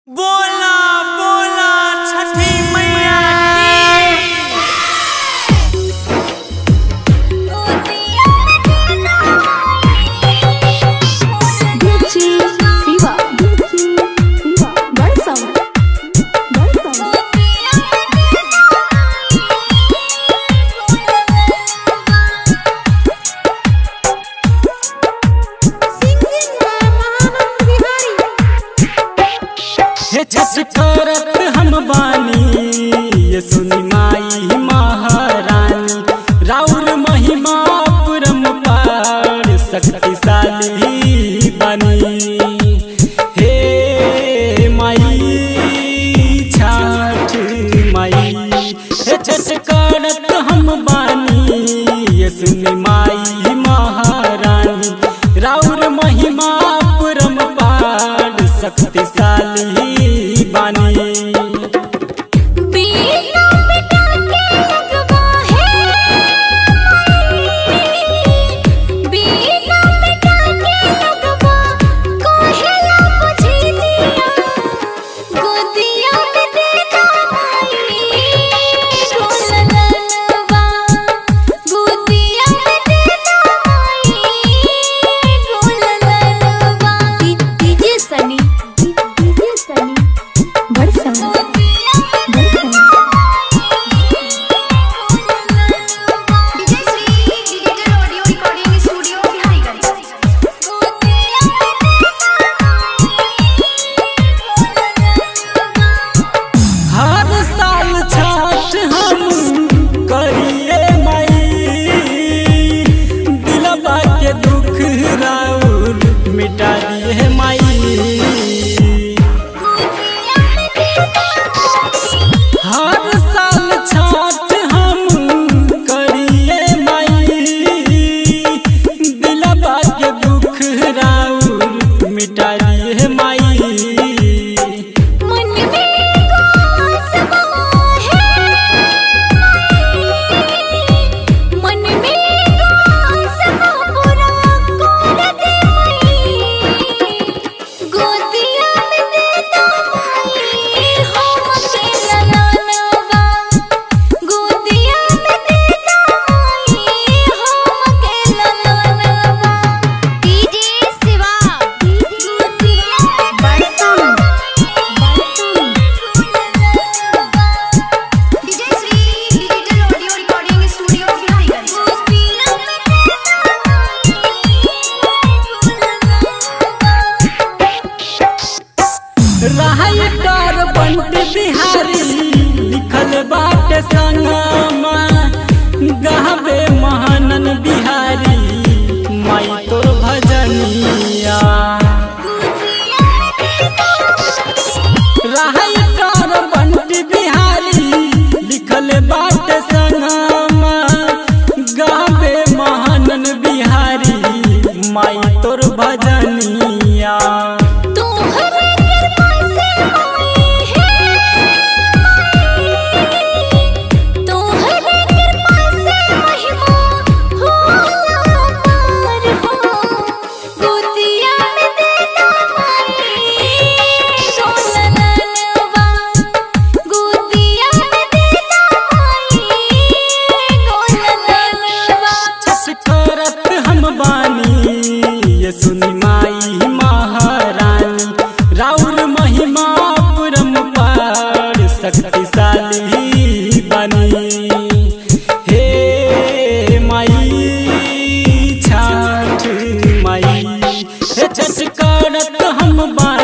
बोला बोला छठी मैया Gucci, Siva, Gucci, Siva, Balsam, Balsam. हे छठ करत हम बानी ये सुनी माई महारानी राउर महिमा पुरम पार शक्तिशाली बनी हे माई छठ माई हे छठ करत हम बानी ये सुनी माई महारानी राउर महिमा पुरम पार शक्तिशाली बानी बीना बिटा के लगवा है बीना बिटा के लगवा कोहेला बुझी दिया गोदिया में देना माई गोलललवा गोदिया में देना माई गोलललवा डीजे सनी डीजे सनी बड़सम बड़सम DJ Shri digital audio recording studio Biharigunj हर साल छठ हम करिए माई दिलबा के दुख राउर मिटा दिए माई हर साल छठ हम करिए माई दिलबा के दुख राउर मिटा दिए माई मन में आसमां है मन में आसमां पूरा कर दे मई गोदिया में देना मई हम अकेला लानवा गोदिया में देना मई हम अकेला लानवा डीजे शिवा गोदिया बड़सम DJ Shri digital audio recording studio Biharigunj writer बंट बिहारी लिखल बाटे संगमा गहबे महानन बिहारी माई तोर भजनिया राइटर बंट बिहारी लिखल बाटे संगमा गहबे महानन बिहारी माई तोर भजनिया तोहरे कृपा से आई है तोहरे कृपा से महिमा होला पार हो गोदिया में देना माई गोलललवा गोदिया में देना माई गोलललवा छठ करत हम बानी ये सुनी माई महारानी राउर महिमा पुरम पार शक्तिशाली बनी हे माई छठ माई हे छठ करत हम बानी